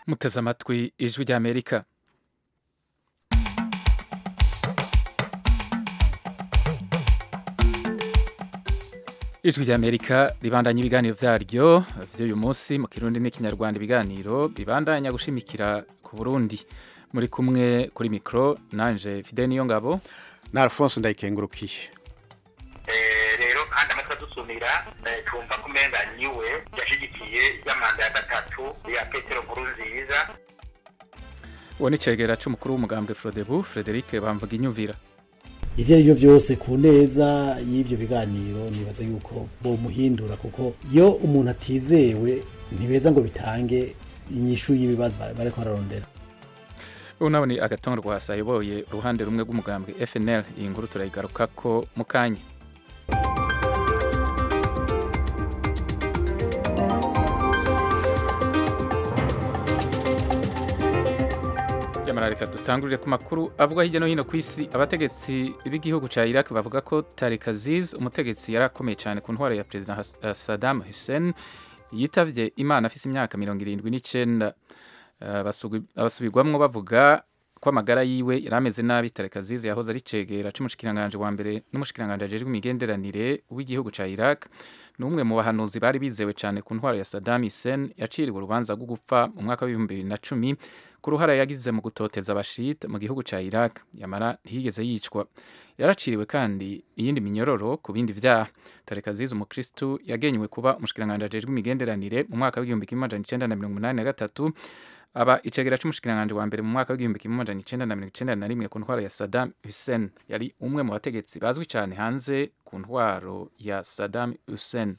muteze amatwi ijwi ry'amerika ijwi ry'amerika ribandanya ibiganiro vyaryo vy'uyu munsi mu kirundi n'ikinyarwanda ibiganiro bibandanya gushimikira ku burundi muri kumwe kuri mikro nanje fide niyo ngabo na alphonse ndayikengurukiye rero kandi amatwi adusumira twumva ko umenga niwe yashigikiye y'amanda ya gatatu ya petero nkuru nziza uwo ni cegera c'umukuru w'umugambwe frodebu frederic bamvuga inyumvira ivyo ari byo byose ku neza y'ibyo biganiro nibaza yuko bomuhindura kuko iyo umuntu atizewe ntibeza ngo bitange inyishu y'ibibazo bariko bararondera ubu nawe ni agatongo rwasa ayoboye uruhande rumwe rw'umugambwe fnl iyi nkuru turayigarukako mu kanya nyamara reka dutangurire ku makuru avuga hirya no hino ku isi abategetsi b'igihugu cya iraq bavuga ko Tariq Aziz umutegetsi yari akomeye cyane ku ntwaro ya perezida Has- Saddam Hussein yitavye imana afise imyaka mirongo irindwi n'icenda Uh, basubwi- basubirwamwo bavuga ko amagara yiwe yari ameze nabi Tariq Aziz yahoze ari cegera c'umushikiranganje wa mbere n'umushikiranganje ajejwe imigenderanire w'igihugu ca Iraq ni umwe mu bahanuzi bari bizewe cyane ku ntwaro ya Saddam Hussein yaciriwe urubanza rwo gupfa mu mwaka w'ibihumbi bibiri na cumi ku ruhara yagize mu gutoteza abashite mu gihugu ca Iraq yamara ntiyigeze yicwa yaraciriwe kandi iyindi minyororo ku bindi vyaha Tariq Aziz umukristu yagenywe kuba umushikiranganje ajejwe imigenderanire mu mwaka w'igihumbi kimwe amajana icenda na mirongo umunani na gatatu aba icegera c'umushikiranganje wa mbere mu mwaka w'igihumbi kimwe amajana icenda na mirongo icenda na rimwe ku ntwaro ya Saddam Hussein yari umwe mu bategetsi bazwi cyane hanze ku ntwaro ya Saddam Hussein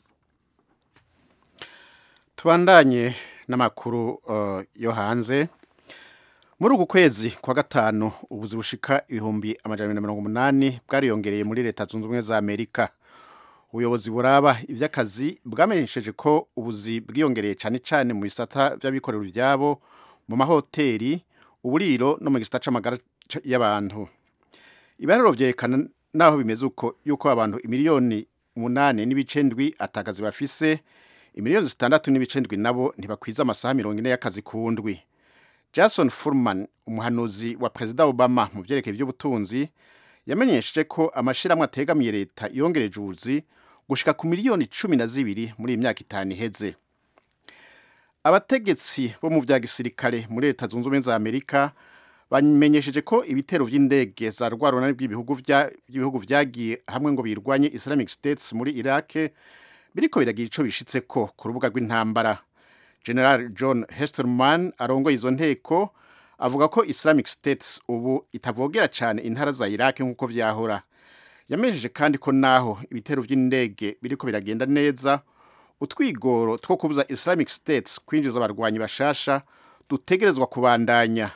tubandanye n'amakuru uh, yo hanze muri uku kwezi kwa gatanu ubuzi bushika ibihumbi amajana abiri na mirongo umunani bwariyongereye muri leta zunze ubumwe za amerika ubuyobozi buraba ivy'akazi bwamenyesheje ko ubuzi bwiyongereye cane cane mu bisata vy'abikorera ivyabo mu mahoteli uburiro no mu gisata c'amagara c- y'abantu ibiharuro vyerekana naho bimeze uko yuko abantu imiliyoni umunani n'ibice ndwi atakazi bafise imiliyoni zitandatu n'ibice ndwi nabo ntibakwiza amasaha mirongo ine y'akazi ku ndwi jason furman umuhanuzi wa perezida obama mu vyerekeye ivy'ubutunzi yamenyesheje ko amashirahamwe ategamiye leta yongereje ubuzi gushika ku miliyoni cumi na zibiri muri iyi myaka itanu iheze abategetsi bo mu vya gisirikare muri leta zunze ubumwe za amerika bamenyesheje ko ibitero vy'indege za rwarunani bw'ibihugu vya- by'ibihugu vyagiye hamwe ngo birwanye islamic states muri iraq biriko biragira ico bishitseko ku rubuga rw'intambara general john hesterman arongoye izo nteko avuga ko islamic states ubu itavogera cyane intara za iraq nk'uko vyahora yamenyesheje kandi ko naho ibitero vy'indege biriko biragenda neza utwigoro two kubuza islamic states kwinjiza abarwanyi bashasha dutegerezwa kubandanya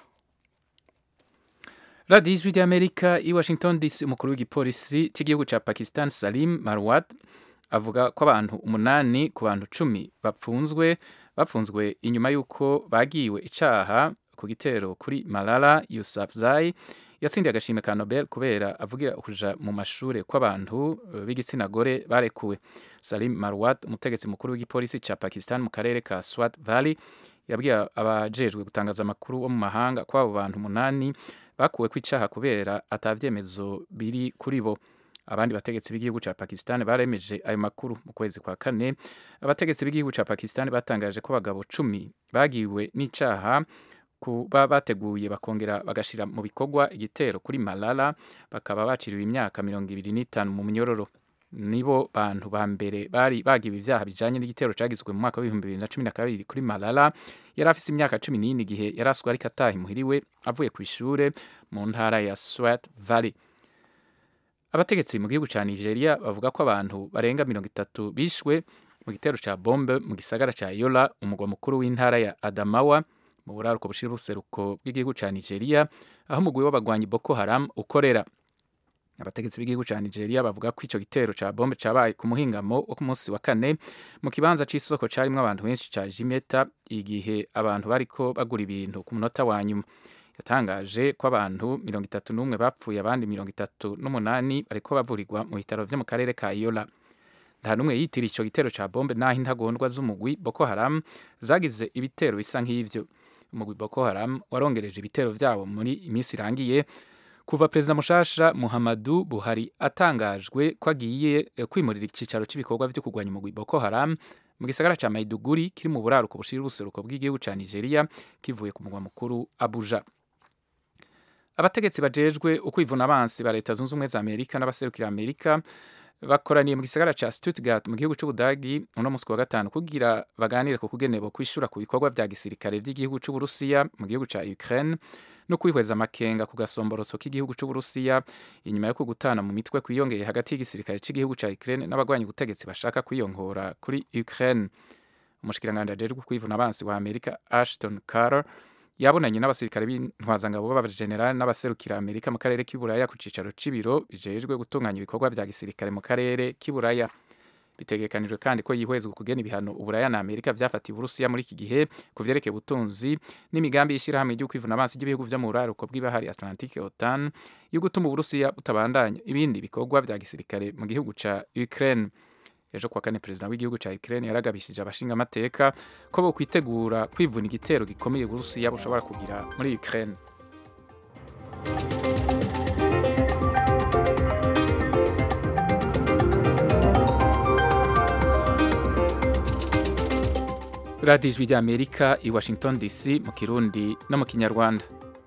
radiyo ijwi ry'amerika i washington dc umukuru w'igipolisi cy'igihugu ca pakistan salim marwat avuga ko abantu umunani ku bantu cumi bapfunzwe bapfunzwe inyuma y'uko bagiwe icaha ku gitero kuri malala yusafzai yatsindiye agashimwe ka nobel kubera avugira kuja mu mashure kw'abantu eh, b'igitsina gore barekuwe salim marwat umutegetsi mukuru w'igipolisi ca pakistan mu karere ka swat valley yabwiye abajejwe gutangaza amakuru bo mu mahanga ko abo bantu umunani bakuwe ku icaha kubera atavyemezo biri kuri bo abandi bategetsi b'igihugu ca Pakistan baremeje ayo makuru mu kwezi kwa kane abategetsi b'igihugu ca Pakistan batangaje ko abagabo cumi bagiwe n'icaha kuba bateguye bakongera bagashira mu bikorwa igitero kuri Malala bakaba baciriwe imyaka mirongo ibiri n'itanu mu munyororo nibo bantu ba mbere bari bagiwe ivyaha bijanye n'igitero cagizwe mu mwaka w'ibihumbi bibiri na cumi na kabiri kuri Malala yari afise imyaka cumi n'ine igihe yari aswe ariko ataha imuhiriwe avuye ku ishure mu ntara ya Swat Valley abategetsi mu gihugu ca Nigeria bavuga ko abantu barenga mirongo itatu bishwe mu gitero ca bombe mu gisagara ca Yola umugwa mukuru w'intara ya Adamawa mu buraruko bushira ubuseruko bw'igihugu ca Nigeria aho umugwi w'abagwanyi Boko Haram ukorera abategetsi b'igihugu ca Nigeria bavuga ko ico gitero ca bombe cabaye ku muhingamo wo ku munsi wa kane mu kibanza c'isoko carimwo abantu benshi ca Jimeta igihe abantu bariko bagura ibintu ku munota wa nyuma yatangaje ko abantu mirongo itatu n'umwe bapfuye abandi mirongo itatu n'umunani bariko bavurirwa mu bitaro vyo mu karere ka Yola nta n'umwe yitiriye ico gitero ca bombe naho intagondwa z'umugwi Boko Haram zagize ibitero bisa nk'ivyo umugwi Boko Haram warongereje ibitero vyabo muri iminsi irangiye kuva perezida mushasha Muhammadu Buhari atangajwe ko agiye kwimurira icicaro cy'ibikorwa vyo kurwanya umugwi Boko Haram mu gisagara ca Maiduguri kiri mu buraruko bushira ubuseruko bw'igihugu ca Nigeria kivuye ku mugwa mukuru Abuja abategetsi bajejwe ukwivuna abansi ba leta zunze ubumwe za Amerika n'abaserukira Amerika bakoraniye mu gisagara ca Stuttgart mu gihugu c'Ubudagi uno musi wa gatanu kugira baganire ku kugenebo kwishura ku bikorwa vya gisirikare vy'igihugu c'Uburusiya mu gihugu ca Ukraine no kwihweza amakenga ku gasomborotso k'igihugu c'Uburusiya inyuma yo kugutana mu mitwe kwiyongeye hagati y'igisirikare c'igihugu ca Ukraine n'abagwanyi ubutegetsi bashaka kwiyongora kuri Ukraine umushikiranganje ajejwe kwivuna abansi wa Amerika Ashton Carter yabonanye n'abasirikare b'intwazangabo b'abajenerali n'abaserukira Amerika mu karere k'iburaya ku cicaro c'ibiro bijejwe gutunganya ibikorwa vya gisirikare mu karere k'iburaya bitegekanijwe kandi ko yihwezwa kugena ibihano uburaya na Amerika vyafatiye Uburusiya muri iki gihe ku vyerekeye ubutunzi n'imigambi y'ishirahamwe ryo kwivuna abansi ry'ibihugu vyo mu buraruko bw'ibahari Atlantique OTAN yo gutuma Uburusiya butabandanya ibindi bikorwa vya gisirikare mu gihugu ca Ukraine ejo kuwa kane perezida w'igihugu ca Ukraine yaragabishije abashinga amateka ko bo kwitegura kwivuna igitero gikomeye Uburusiya bushobora kugira muri Ukraine radiyo ijwi ry'amerika i washington dc mu kirundi no mu kinyarwanda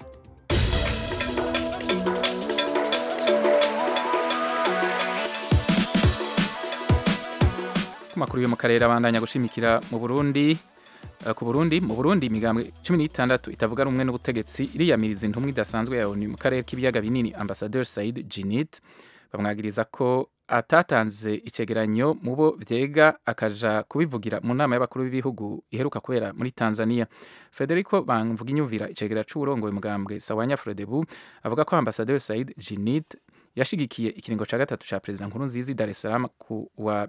ku makuru yo mu karere abandanya gushimikira mu burundi uh, ku burundi mu burundi imigambwe cumi n'itandatu itavuga rumwe n'ubutegetsi iriyamiriza intumwa idasanzwe ya onu mu karere k'ibiyaga binini ambasaderi said jinit bamwagiriza ko atatanze icegeranyo mu bo vyega akaja kubivugira mu nama y'abakuru b'ibihugu iheruka kubera muri Tanzania Federico Bamvuga inyumvira icegera c'uburongoye mugambwe Sawanya Frodebu avuga ko Ambassadeur Said Jinit yashigikiye ikiringo ca gatatu ca President Nkurunziza Dar es Salaam ku wa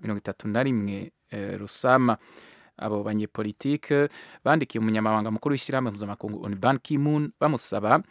31 eh, Rusama abo banyepolitike bandikiye umunyamabanga mukuru w'ishyirahamwe mpuzamakungu on Ban Ki-moon bamusaba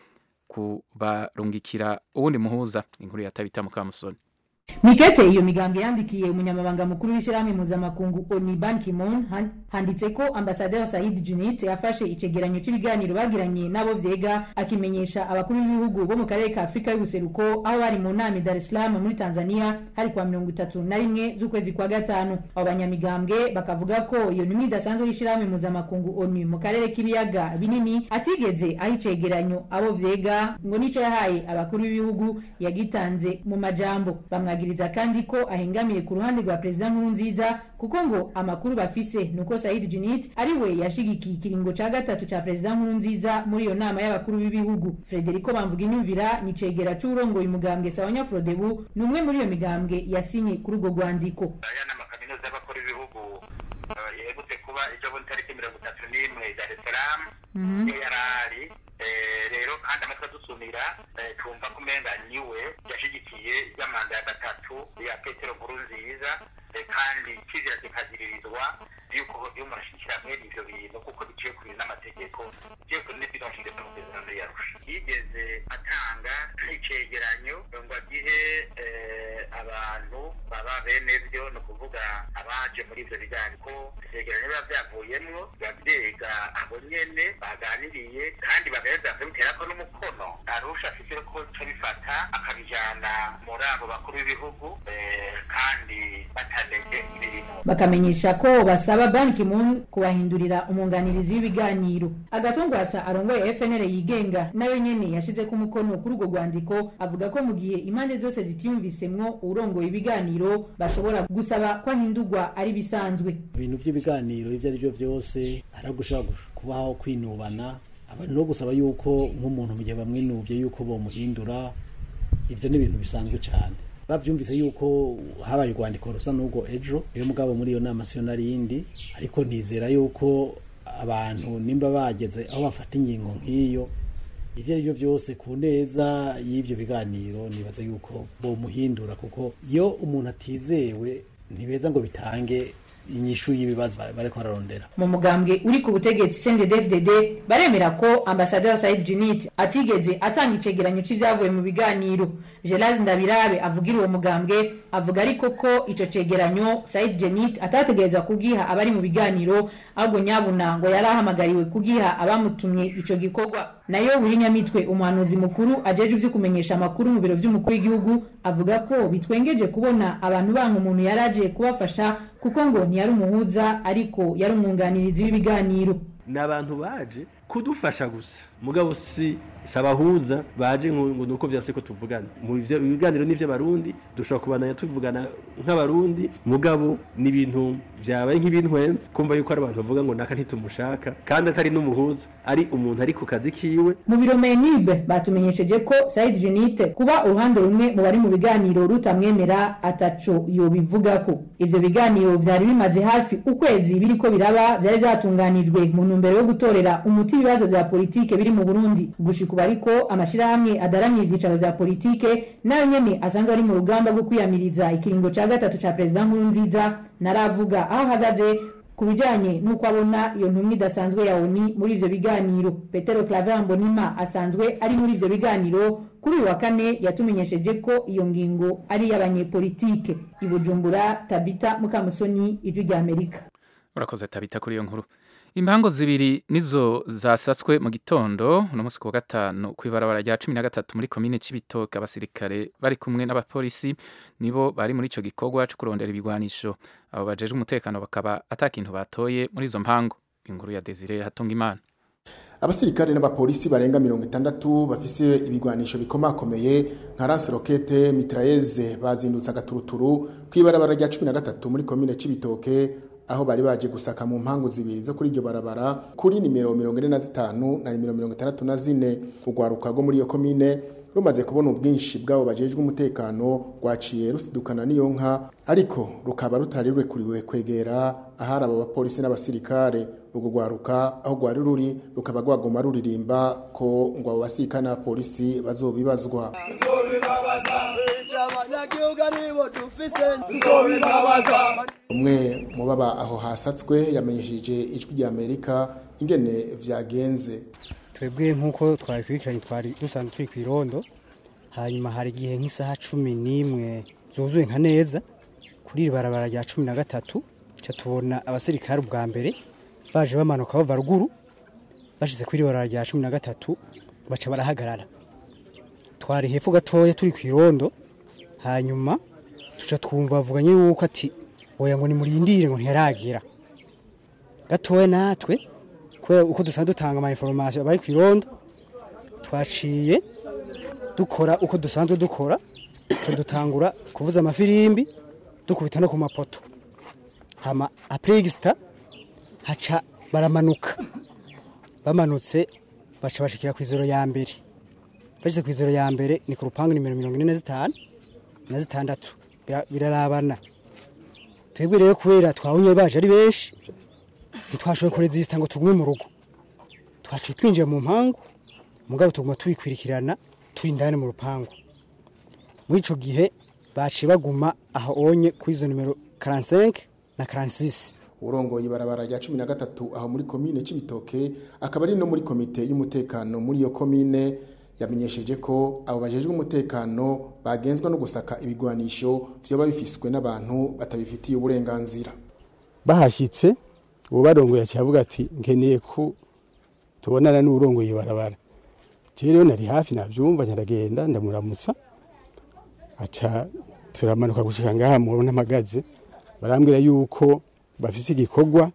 kubarungikira uwundi muhuza inkuru ya Tabita Mukamusoni mikete iyo migambwe yandikiye umunyamabanga mukuru w'ishyirahamwe mpuzamakungu oni ban kimon handitse ko ambasaderi said junit yafashe icegeranyo cy'ibiganiro bagiranye n'abo vyega akimenyesha abakuru b'ibihugu bo mu karere ka afurika y'ubuseruko aho bari mu nama i dar es salaam muri tanzania hari kwa mirongo itatu na rimwe z'ukwezi kwa gatanu abo banyamigambwe bakavuga ko iyo ntumwa idasanzwe y'ishyirahamwe mpuzamakungu oni mu karere k'ibiyaga binini atigeze aho icegeranyo abo vyega ngo nico yahaye abakuru b'ibihugu yagitanze mu majambo bamwa bamwagiriza kandi ko ahengamiye ku ruhande rwa perezida nkurunziza kuko ngo amakuru bafise nuko Said Junit ari we yashigikiye ikiringo ca gatatu ca perezida nkurunziza muri iyo nama y'abakuru b'ibihugu Frederico Bamvuga inyumvira ni cegera c'urongoye umugambwe Sawanya Frodebu ni umwe muri iyo migambwe yasinye kuri urwo rwandiko aya ni amakaminuza y'abakuru b'ibihugu yegutse kuba ejo bundi tariki mirongo itatu n'imwe Dar es Salaam niyo yari ari rero kandi amatwi adusumira twumva ko umenga niwe yashigikiye ya manda ya gatatu ya petero nkuru nziza kandi kizira kikaziririzwa yuko iyo umuntu ashigikira mwene ivyo bintu kuko biciye kuri n'amategeko biciye kuri n'ibidonshinge n'amasezerano yarusha yigeze atanga icegeranyo ngo agihe abantu baba bene vyo ni ukuvuga abaje muri ivyo biganiro ko ivyegeranyo biba vyavuyemwo biba vyega abo nyene baganiriye kandi bagaheza bakabiterako n'umukono arusha afise ko co bifata akabijana muri abo bakuru b'ibihugu kandi bataneze imirimo bakamenyesha ko basaba Ban Ki-moon kubahindurira umwunganirizi w'ibiganiro agatongwasa arongoye FNL yigenga nayo nyene yashize ko umukono kuri urwo rwandiko avuga ko mu gihe impande zose zitiyumvisemwo urongoye ibiganiro bashobora gusaba ko ahindurwa ari bisanzwe ibintu by'ibiganiro ibyo ari byo byose aragushobora kubaho kwinubana abantu no gusaba yuko nk'umuntu mu gihe bamwinuvye yuko bomuhindura ivyo ni ibintu bisanzwe cyane bavyumvise yuko habaye urwandiko rusa n'ubwo ejo iyo mugabo muri iyo nama siyo narindi ariko nizera yuko abantu nimba bageze aho bafata ingingo nk'iyo ivyo ari byo byose ku neza y'ibyo biganiro nibaza yuko bomuhindura kuko iyo umuntu atizewe ntibeza ngo bitange inyishu y'ibibazo bariko bararondera mu mugambwe uri ku butegetsi CNDD-FDD baremera ko ambasaderi Said Djinnit atigeze atanga icegeranyo c'ivyavuye mu biganiro Gelaz Ndabirabe avugira uwo mugambwe avuga ariko ko ico cegeranyo Said Djinnit atategerezwa kugiha abari mu biganiro ahubwo nyabuna ngo yari ahamagariwe kugiha abamutumye ico gikorwa nayo Nyamitwe umuhanuzi mukuru ajeje ivyo kumenyesha amakuru mu biro vy'umukuru w'igihugu avuga ko bitwengeje kubona abantu banka umuntu yaraje kubafasha kuko ngo ntiyari umuhuza ariko yari umwunganirizi w'ibiganiro ni abantu baje kudufasha gusa mugabo si sabahuza baje ngo nuko vyanse ko tuvugana mu biganiro n'ivyo barundi dushobora kubananya tuvugana nk'abarundi mugabo ni ibintu vyabaye nk'ibintwenze kumva yuko ari abantu bavuga ngo naka ntitumushaka kandi atari n'umuhuza ari umuntu ari ku kazi kiwe mu biro menibe batumenyesheje ko Said Djinnit kuba uruhande rumwe mu bari mu biganiro rutamwemera ataco yobivugako ivyo biganiro vyari bimaze hafi ukwezi biriko biraba vyari vyatunganijwe mu ntumbero yo gutorera umuti ibibazo vya politike biri mu Burundi gushika ubu ariko amashirahamwe adaramye ivyicaro vya politike nayo nyene asanzwe ari mu rugamba rwo kwiyamiriza ikiringo ca gatatu ca perezida Nkurunziza naravuga aho ahagaze ku bijanye n'uko abona iyo ntumwa idasanzwe ya ONU muri ivyo biganiro Petero Claver Mbonima asanzwe ari muri ivyo biganiro kuri uyu wa kane yatumenyesheje ko iyo ngingo ari iy'abanyepolitike i Bujumbura Tabita Mukamusoni ijwi rya Amerika urakoze tabita kuri iyo nkuru impango zibiri nizo zasatswe mu gitondo uno munsi kuwa gatanu ku ibarabara rya cumi na gatatu muri komine c'ibitoke abasirikare bari kumwe n'abapolisi nibo bari muri ico gikorwa co kurondera ibigwanisho abo bajejwe umutekano bakaba ata kintu batoye muri izo mpango inkuru ya Desire Hatungimana abasirikare n'abapolisi barenga mirongo itandatu bafise ibigwanisho bikomakomeye nka lance rokete mitrailleze bazindutse agaturuturu kw'ibarabara rya cumi na gatatu muri komine c'ibitoke aho bari baje gusaka mu mpangu zibiri zo kuri iryo barabara kuri nimero mirongo ine na zitanu na nimero mirongo itandatu na zine urwaruka rwo muri iyo komine rumaze kubona ubwinshi bw'abo bajejwe umutekano rwaciye rusidukana n'iyo nka ariko rukaba rutari rurekuriwe kwegera ahari abo bapolisi n'abasirikare urwo rwaruka aho rwari ruri rukaba rwaguma ruririmba ko ngo abo basirikare n'abapolisi bazobibazwa umwe mu baba aho hasatswe yamenyesheje ijwi rya amerika ingene vyagenze twebwe nk'uko twabikurikiranye twari dusanzwe turi ku irondo hanyuma hari igihe nk'isaha cumi n'imwe zuzuye nka neza kuri iri barabara rya cumi na gatatu ca tubona abasirikare ubwa mbere baje bamanuka bava ruguru bashize kuri iri barabara rya cumi na gatatu baca barahagarara twari hepfo gatoya turi ku irondo hanyuma tuca twumva bavuganye yuko ati oya ngo nimurindire ngo ntiyaragira gatoya natwe kubera uko dusanzwe dutanga ama information bari ku irondo twaciye dukora uko dusanzwe dukora cyo dutangura kuvuza amafirimbi dukubita no ku mapoto hama apregista haca baramanuka bamanutse baca bashikira ku izoro ya mbere bashyize ku izoro ya mbere ni ku rupangu nimero mirongo ine na zitanu na zitandatu birarabana twebwe rero kubera twabonye baje ari benshi ntitwashoboye kurezisita ngo tugume mu rugo twaciye twinjiye mu mpangu mugabo tuguma tubikwirikirana turi indani mu rupangu muri ico gihe baciye baguma aho onye kuri izo nimero 45 na 46 urongoye ibarabara rya cumi na gatatu aho muri komine c'ibitoke akaba ari no muri komite y'umutekano muri iyo komine yamenyesheje ko abo bajejwe umutekano bagenzwa no gusaka ibigwanisho vyoba bifiswe n'abantu batabifitiye uburenganzira bahashitse uwo barongoye aciye avuga ati nkeneye ko tubonana n'urongoye ibarabara jewe rero nari hafi navyumva nyaragenda ndamuramutsa aca turamanuka gushika ngaha mubona mpagaze barambwira yuko bafise igikorwa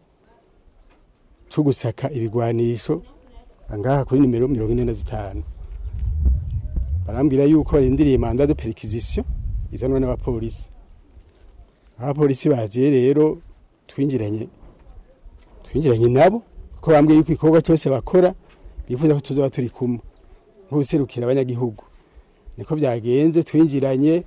co gusaka ibigwanisho ngaha kuri nimero mirongo ine na zitanu barambwira yuko barindiriye manda de perquisition izanwa n'abapolisi abapolisi baziye rero twinjiranye twinjiranye nabo ko bambwiye yuko igikorwa cyose bakora bifuza ko tuzoba turi kumwe nk'ubuserukira abanyagihugu niko byagenze twinjiranye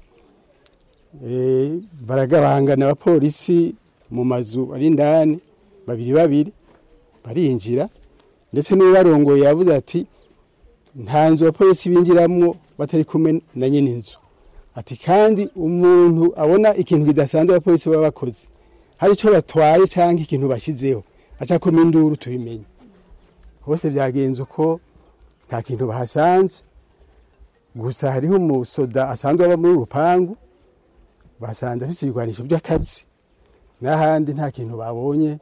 baragabangana abapolisi mu mazu ari indani babiri babiri barinjira ndetse n'ubarongoye yavuze ati nta nzu abapolisi binjiramwo batari kumwe na nyine inzu ati kandi umuntu abona ikintu kidasanzwe abapolisi baba bakoze hari icyo batwaye cyangwa ikintu bashyizeho aca kuma induru tubimenye bose byagenze uko nta kintu bahasanze gusa hariho umusoda asanzwe aba muri urupangu basanze afite ibigwanisho by'akazi n'ahandi nta kintu babonye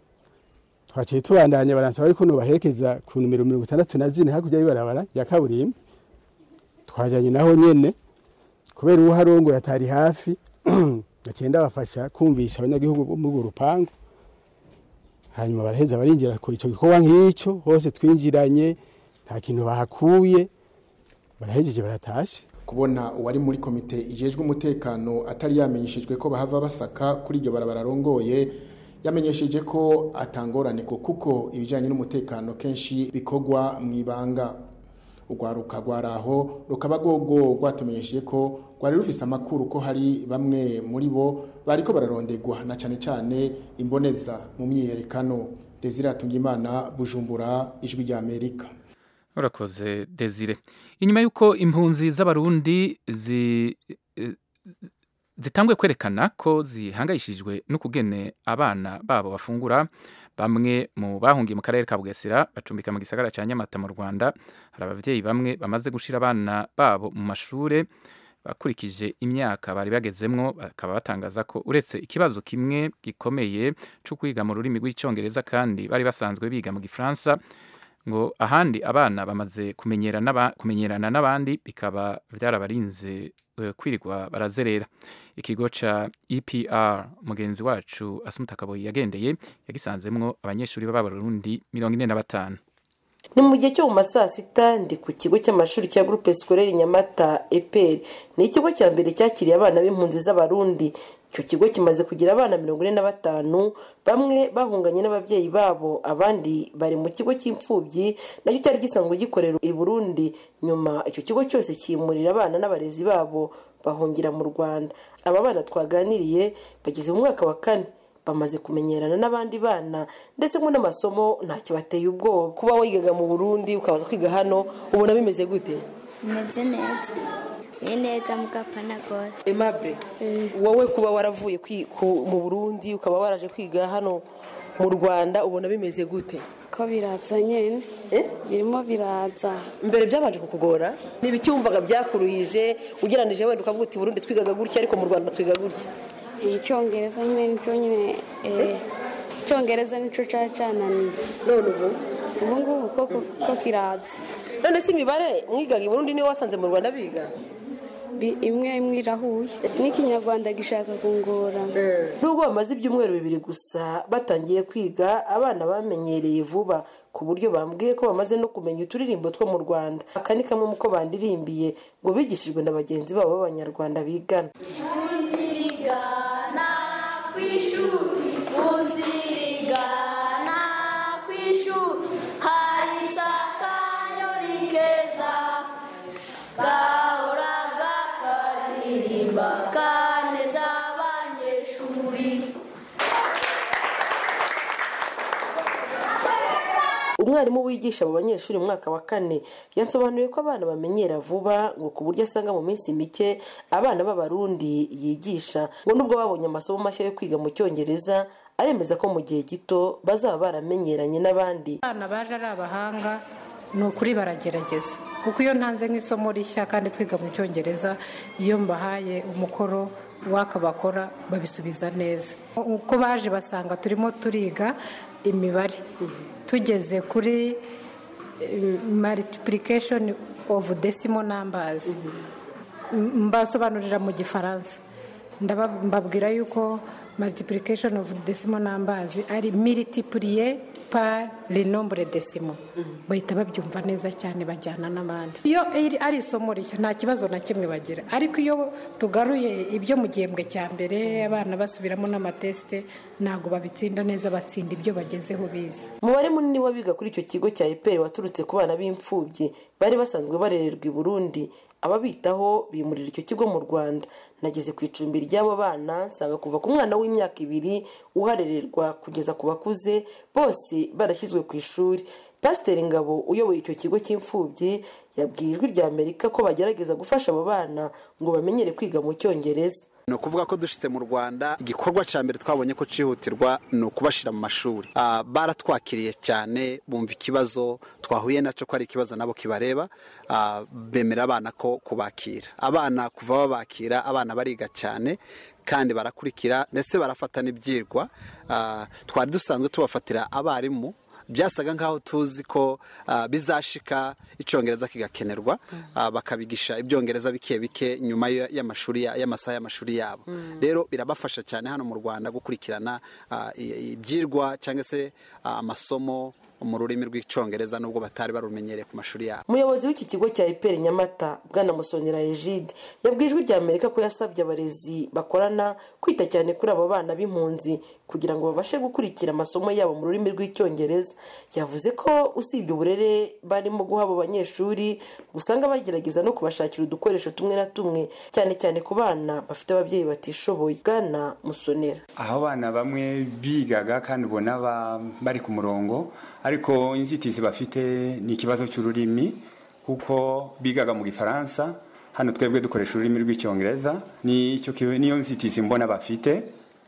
twaciye tubandanya baransaba yuko nubaherekeza ku numero mirongo itandatu na zine hakurya y'ibarabara ya kaburimbo twajyanye naho nyene kubera uwo harongo yatari hafi agenda bafasha kumvisha abanyagihugu bo muri urwo rupangu hanyuma baraheza barinjira ku icyo gikorwa nk'icyo hose twinjiranye nta kintu bahakuye barahejeje baratashe kubona uwari muri komite ijejwe umutekano atari yamenyeshejwe ko bahava basaka kuri iryo barabara arongoye yamenyesheje ko atangorane ko kuko ibijyanye n'umutekano kenshi bikorwa mu ibanga urwaruka rwaraho rukaba rwogo rwatumenyesheje ko rwari rufise amakuru ko hari bamwe muri bo bariko bararondegwa na cane cane imboneza mu myiyerekano Desire Atungimana Bujumbura ijwi rya Amerika urakoze desire inyuma y'uko impunzi z'abarundi zi eh, zitangwe kwerekana ko zihangayishijwe n'ukugene abana babo bafungura bamwe mu bahungiye mu karere ka bugesera bacumbika mu gisagara cya nyamata mu rwanda hari ababyeyi bamwe bamaze gushira abana babo mu mashure bakurikije imyaka bari bagezemwo bakaba batangaza ko uretse ikibazo kimwe gikomeye cyo kwiga mu rurimi rw'icyongereza kandi bari basanzwe biga mu gifaransa ngo ahandi abana bamaze kumenyerana n'aba- kumenyerana n'abandi bikaba byarabarinze eh, kwirirwa barazerera ikigo ca EPR mugenzi wacu Asumuta Kaboyi yagendeye yagisanzemwo abanyeshuri b'abarundi mirongo ine na batanu ni mu gihe cyo mu ma saa sita ndi ku kigo cy'amashuri cya groupe scolaire nyamata epr ni ikigo cya mbere cyakiriye abana b'impunzi z'abarundi icyo kigo kimaze kugira abana mirongo ine na batanu bamwe bahunganye n'ababyeyi babo abandi bari mu kigo cy'imfubyi nacyo cyari gisanzwe gikorera i burundi nyuma icyo kigo cyose cyimurira abana n'abarezi babo bahungira mu rwanda aba bana twaganiriye bageze mu mwaka wa kane bamaze kumenyerana n'abandi bana ndetse ngo n'amasomo ntacyo bateye ubwoba kuba wigaga mu burundi ukabaza kwiga hano ubona bimeze gute bimeze neza ni neza mugapana rwose emabe wowe kuba waravuye kwi- ku- mu burundi ukaba waraje kwiga hano mu rwanda ubona bimeze gute ko biraza nyine birimo biraza mbere byabanje kukugora ni ibiki wumvaga byakuruhije ugereranije wenda ukavuga uti burundi twigaga gutya ariko mu rwanda twiga gutya icyongereza nyine nicyo nyine eh, icyongereza nicyo cyari cyananiye none ubu ubu ngubu koko ko kiraza none si imibare mwigaga i burundi niyo wasanze mu rwanda biga Bi- imwe imwe irahuye n'ikinyarwanda gishaka kungora nubwo bamaze ibyumweru bibiri gusa batangiye kwiga abana bamenyereye vuba ku buryo bambwiye ko bamaze no kumenya uturirimbo two mu rwanda aka ni kamwe mu ko bandirimbiye ngo bigishijwe na bagenzi babo b'abanyarwanda bigana Unzirigana kw'ishuri unzirigana kw'ishuri hari akanyoni keza gahoraga karirimba kaneza abanyeshuri umwarimu wigisha abo banyeshuri mu mwaka wa kane yasobanuye ko abana bamenyera vuba ngo ku buryo asanga mu minsi mike abana b'abarundi yigisha ngo nubwo babonye amasomo mashya yo kwiga mu cyongereza aremeza ko mu gihe gito bazaba baramenyeranye n'abandi abana baje ari abahanga ni ukuri baragerageza kuko iyo ntanze nk'isomo rishya kandi twiga mu cyongereza iyo mbahaye umukoro waka bakora babisubiza neza uko baje basanga turimo turiga imibare tugeze kuri eh, multiplication of decimal numbers M- mbasobanurira mu gifaransa Ndaba- mbabwira yuko multiplication of decimal numbers ari multiplier par le nombre decimal bahita babyumva neza cyane bajyana n'abandi iyo iri- ari isomo rishya nta kibazo na kimwe bagira ariko iyo tugaruye ibyo mu gihembwe cya mbere abana basubiramo n'amatesite ntabwo babitsinda neza batsinda ibyo bagezeho bize umubare munini w'abiga kuri icyo kigo cya eperi waturutse ku bana b'imfubyi bari basanzwe barererwa i burundi ababitaho bimurira icyo kigo mu rwanda nageze ku icumbi ry'abo bana nsanga kuva ku mwana w'imyaka ibiri uharererwa kugeza ku bakuze bose barashyizwe ku ishuri pasiteri ngabo uyoboye icyo kigo cy'imfubyi yabwiye ijwi rya amerika ko bagerageza gufasha abo bana ngo bamenyere kwiga mu cyongereza ni ukuvuga ko dushitse mu rwanda igikorwa cya mbere twabonye ko cyihutirwa ni ukubashyira mu mashuri Ah, baratwakiriye cyane bumva ikibazo twahuye nacyo ko ari ikibazo nabo kibareba Ah, bemera abana ko kubakira abana kuva babakira abana bariga cyane kandi barakurikira ndetse barafata n'ibyirwa Ah, twari dusanzwe tubafatira abarimu byasaga nk'aho tuzi ko ah, bizashika icyongereza kigakenerwa ah, bakabigisha ibyongereza bike bike nyuma ya- y'amashuri ya- y'amasaha y'amashuri yabo rero birabafasha cyane hano mu rwanda gukurikirana ah, i- ibyirwa cyangwa se ah, amasomo mu rurimi rw'icyongereza nubwo batari barumenyereye ku mashuri yabo umuyobozi w'iki kigo cya iperi nyamata bwana musonera egide yabwiye ijwi rya amerika ko yasabye abarezi bakorana kwita cyane kuri abo bana b'impunzi kugira ngo babashe gukurikira amasomo yabo mu rurimi rw'icyongereza yavuze ko usibye uburere barimo guha abo banyeshuri usanga bagerageza no kubashakira udukoresho tumwe na tumwe cyane cyane ku bana bafite ababyeyi batishoboye bwana musonera aho abana bamwe bigaga kandi ubona ba- bari ku murongo ariko inzitizi bafite ni ikibazo cy'ururimi kuko bigaga mu gifaransa hano twebwe dukoresha ururimi rw'icyongereza nicyo ki- niyo nzitizi mbona bafite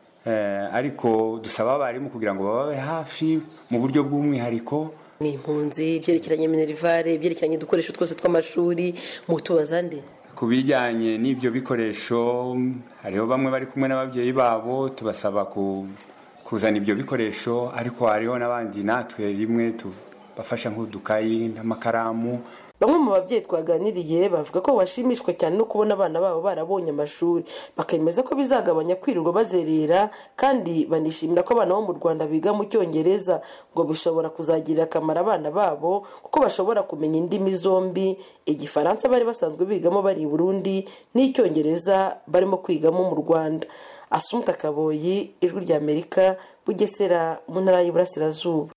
Eh, ariko dusaba abarimu kugira ngo bababe hafi mu buryo bw'umwihariko ni impunzi ibyerekeranye minerivare ibyerekeranye udukoresho twose tw'amashuri mutubaza nde ku bijyanye n'ibyo bikoresho hariho bamwe bari kumwe n'ababyeyi babo tubasaba ku- kuzana ibyo bikoresho ariko hariho n'abandi natwe rimwe tubafasha nk'udukayi n'amakaramu bamwe mu babyeyi twaganiriye bavuga ko bashimishwa cyane no kubona abana babo barabonye amashuri bakemeza ko bizagabanya kwirirwa bazerera kandi banishimira ko abana bo mu rwanda biga mu cyongereza ngo bishobora kuzagirira akamaro abana babo kuko bashobora kumenya indimi zombi igifaransa bari basanzwe bigamo bari i burundi n'icyongereza barimo kwigamo mu rwanda asumta kaboyi ijwi rya amerika bugesera mu ntara y'iburasirazuba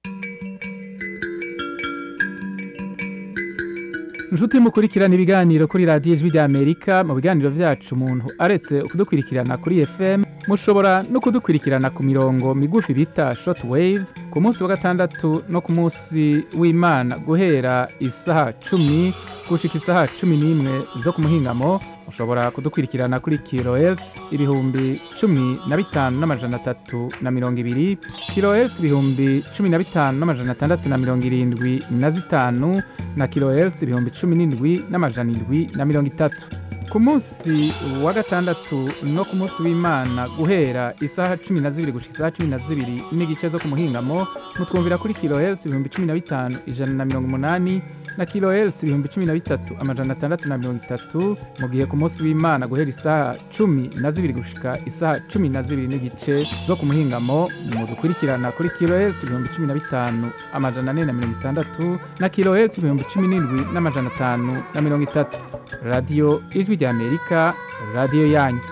inshuti mukurikirana ibiganiro kuri radiyo ijwi rya amerika mu biganiro byacu umuntu aretse kudukurikirana kuri fm mushobora no kudukurikirana ku mirongo migufi bita short waves ku munsi wa gatandatu no ku munsi w'imana guhera isaha cumi gushika isaha cumi n'imwe zo ku muhingamo mushobora kudukurikirana kuri kilohertz ibihumbi cumi na bitanu n'amajana atatu na mirongo ibiri kilohertz ibihumbi cumi na bitanu n'amajana atandatu na mirongo irindwi na zitanu na kilohertz ibihumbi cumi n'indwi n'amajana indwi na mirongo itatu ku munsi wa gatandatu no ku munsi w'imana guhera isaha cumi na zibiri gushika isaha cumi na zibiri n'igice zo ku muhingamo mutwumvira kuri kilohertz ibihumbi cumi na bitanu ijana na mirongo umunani na kilohertz ibihumbi cumi na bitatu amajana atandatu na mirongo itatu mu gihe ku munsi w'imana guhera isaha cumi na zibiri gushika isaha cumi na zibiri n'igice zo ku muhingamo mudukurikirana kuri kilohertz ibihumbi cumi na bitanu amajana ane na mirongo itandatu na kilohertz ibihumbi cumi n'indwi n'amajana atanu na mirongo itatu radiyo ijwi rya amerika radiyo yanyu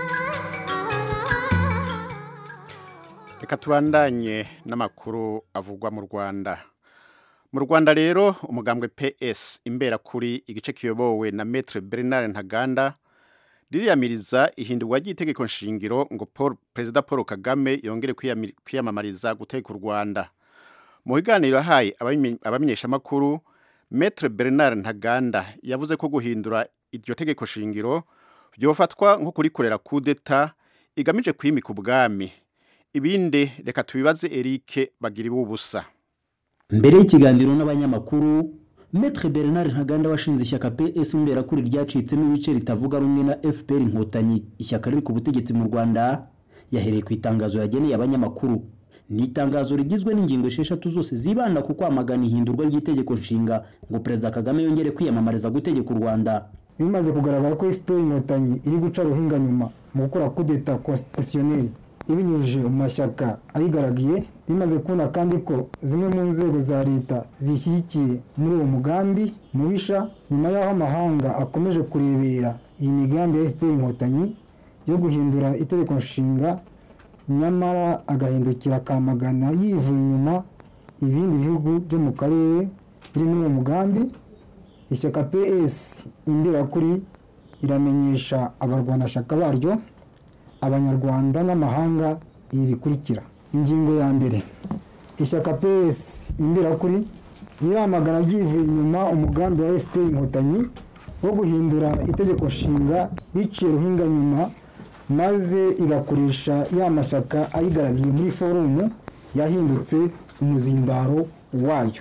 reka tubandanye n'amakuru avugwa mu rwanda mu rwanda rero umugambwe ps imbera kuri igice kiyobowe na metre bernard ntaganda ririyamiriza ihindurwa ry'itegeko nshingiro ngo Paul, perezida paul kagame yongere kwiyami- kwiyamamariza guteka u rwanda mu biganiro yahaye abamenye- abamenyeshamakuru metre bernard ntaganda yavuze ko guhindura iryo tegeko shingiro byofatwa nko kurikorera kudeta igamije kwimika ubwami ibindi reka tubibaze eric bagira ubusa mbere y'ikiganiro n'abanyamakuru Maître Bernard Ntaganda washinze ishyaka PS imberakuri ryacitsemo ibice ritavuga rumwe na FPR Inkotanyi ishyaka riri ku butegetsi mu Rwanda yahereye ku itangazo yageneye abanyamakuru ni itangazo rigizwe n'ingingo esheshatu zose zibanda ku kwamagana ihindurwa ry'itegeko nshinga ngo Perezida Kagame yongere kwiyamamariza gutegeka u Rwanda bimaze kugaragara ko FPR inkotanyi iri guca ruhinga nyuma mu gukora kudeta constitutionnelle ibinyujije mu mashyaka ayigaragiye rimaze kubona kandi ko zimwe mu nzego za leta zishyigikiye muri uwo mugambi mubisha nyuma y'aho amahanga akomeje kurebera iyi migambi ya FPR inkotanyi yo guhindura itegeko nshinga nyamara agahindukira akamagana yivuye inyuma ibindi bihugu byo mu karere biri muri uwo mugambi ishyaka ps imberakuri iramenyesha abarwanashyaka baryo abanyarwanda n'amahanga ibi bikurikira ingingo ya mbere ishyaka ps imberakuri riramagana ryivuye inyuma umugambi wa fpr inkotanyi wo guhindura itegeko nshinga riciye ruhinga nyuma maze igakoresha ya mashyaka ayigaragiye muri forumu yahindutse umuzindaro wayo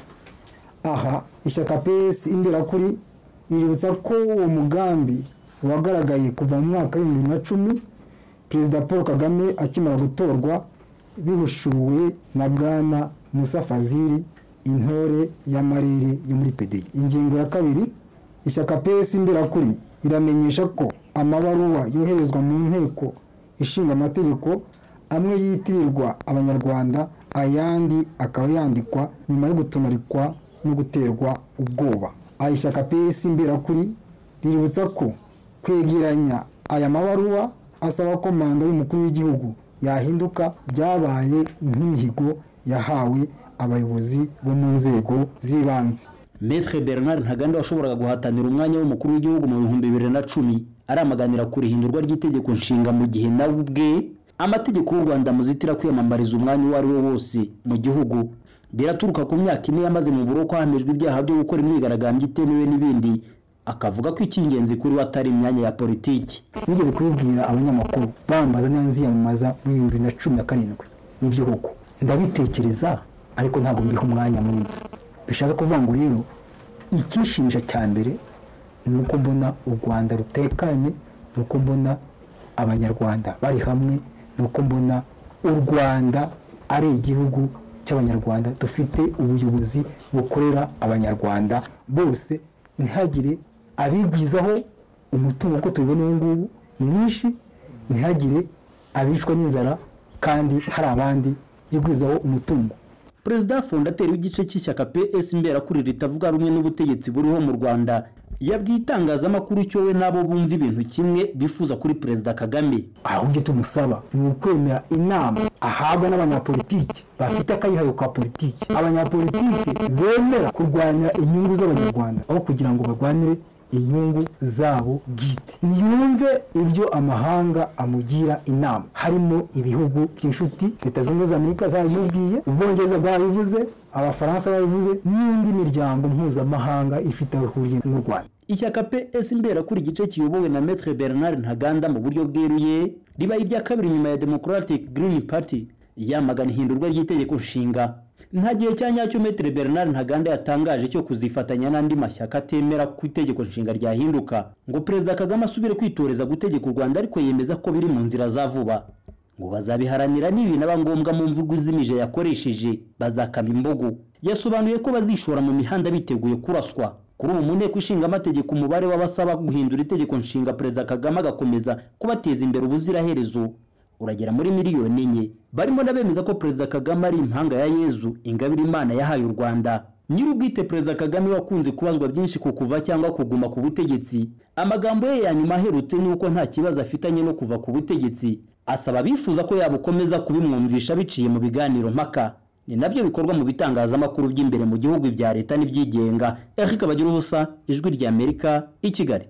aha ishyaka ps imberakuri riributsa ko uwo mugambi wagaragaye kuva mu mwaka w'ibihumbi bibiri na cumi perezida paul kagame akimara gutorwa bihushuwe na bwana musa fazili intore y'amarere yo muri pdi ingingo ya kabiri ishyaka ps imberakuri iramenyesha ko amabaruwa yoherezwa mu nteko ishinga amategeko amwe yitirirwa abanyarwanda ayandi akaba yandikwa nyuma yo gutonarikwa no guterwa ubwoba aya ishyaka ps imberakuri riributsa ko kwegeranya aya mabaruwa asaba ko manda y'umukuru w'igihugu yahinduka byabaye nk'imihigo yahawe abayobozi bo mu nzego z'ibanze Maître Bernard Ntaganda washoboraga guhatanira umwanya w'umukuru w'igihugu mu bihumbi bibiri na cumi aramaganira ku rihindurwa ry'itegeko nshinga mu gihe nawe ubwe amategeko y'u Rwanda muzitira kwiyamamariza umwanya uwo ari wo wose mu gihugu biraturuka ku myaka ine yamaze mu buroko hamejwe ibyaha byo gukora imyigaragambyo itemewe n'ibindi akavuga ko icy'ingenzi kuri we atari imyanya ya politiki nigeze kubibwira abanyamakuru bambaza niba nziyamamaza mu bihumbi bibiri na cumi na karindwi nibyo koko ndabitekereza ariko ntabwo mbiha umwanya munini bishatse kuvuga ngo rero icyishimisha cya mbere ni uko mbona u rwanda rutekanye ni uko mbona abanyarwanda bari hamwe ni uko mbona u rwanda ari igihugu cy'abanyarwanda dufite ubuyobozi bukorera abanyarwanda bose ntihagire abigwizaho umutungo uko tubibona ubu ngubu mwinshi ntihagire abicwa n'inzara kandi hari abandi bigwizaho umutungo perezida fondateri w'igice cy'ishyaka ps imberakuri ritavuga rumwe n'ubutegetsi buriho mu rwanda yabwiye itangazamakuru cyo we n'abo bumva ibintu kimwe bifuza kuri perezida kagame ahubwo icyo tumusaba ni ukwemera inama ahabwa n'abanyapolitiki bafite akayihayo ka politiki abanyapolitiki bemera kurwanya inyungu z'abanyarwanda aho kugira ngo barwanire inyungu zabo bwite niyumve ibyo amahanga amugira inama harimo ibihugu by'inshuti leta zunze ubumwe za amerika zabimubwiye ubwongereza bwabivuze abafaransa babivuze n'indi miryango mpuzamahanga ifite aho ihuriye n'u rwanda ishyaka ps imberakuri igice kiyobowe na metre bernard ntaganda mu buryo bweruye ribaye irya kabiri nyuma ya democratic green party yamagana ihindurwa ry'itegeko nshinga nta gihe cya nyacyo metre bernard ntaganda yatangaje cyo kuzifatanya n'andi mashyaka atemera ko itegeko nshinga ryahinduka ngo perezida kagame asubire kwitoreza gutegeka u rwanda ariko yemeza ko biri mu nzira za vuba ngo bazabiharanira n'ibinaba ngombwa mu mvugo izimije yakoresheje bazakama imbogo yasobanuye ko bazishora mu mihanda biteguye kuraswa kuri ubu mu nteko ishinga amategeko umubare w'abasaba guhindura itegeko nshinga perezida kagame agakomeza kubateza imbere ubuziraherezo uragera muri miliyoni enye barimo n'abemeza ko perezida kagame ari impanga ya yezu ingabire imana yahaye u rwanda nyir'ubwite perezida kagame wakunze kubazwa byinshi ku kuva cyangwa kuguma ku butegetsi amagambo ye ya nyuma aherutse ni uko nta kibazo afitanye no kuva ku butegetsi asaba abifuza ko yabukomeza kubimwumvisha biciye mu biganiro mpaka ni nabyo bikorwa mu bitangazamakuru by'imbere mu gihugu bya leta n'ibyigenga eric bagira ubusa ijwi ry'amerika i kigali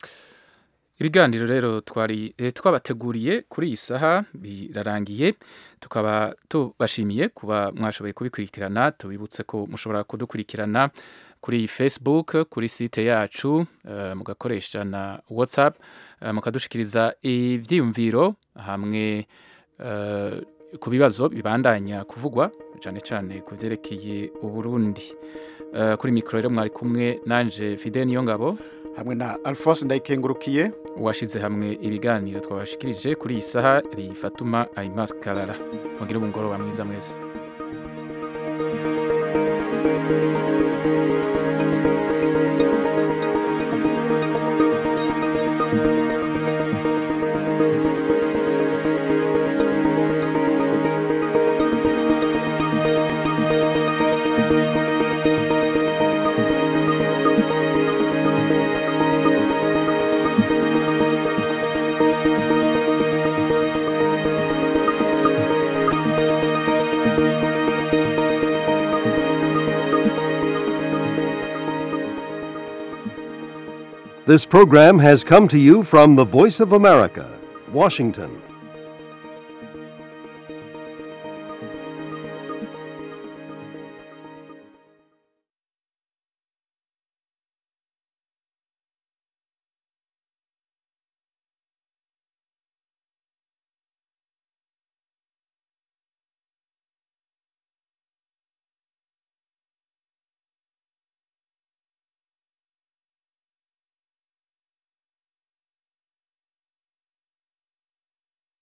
ibiganiro rero twari twabateguriye kuri iyi saha birarangiye tukaba tubashimiye kuba mwashoboye kubikurikirana tubibutse ko mushobora kudukurikirana kuri facebook kuri site yacu mugakoresha na whatsapp mukadushikiriza ibyiyumviro hamwe ku bibazo bibandanya kuvugwa cyane cyane ku byerekeye uburundi kuri mikoro rero mwari kumwe nanje fide niyo ngabo hamwe na alphonse ndayikengurukiye washyize hamwe ibiganiro twabashikirije kuri iyi saha rifatuma ayimas karara mugire umugoroba mwiza mwese This program has come to you from the Voice of America, Washington.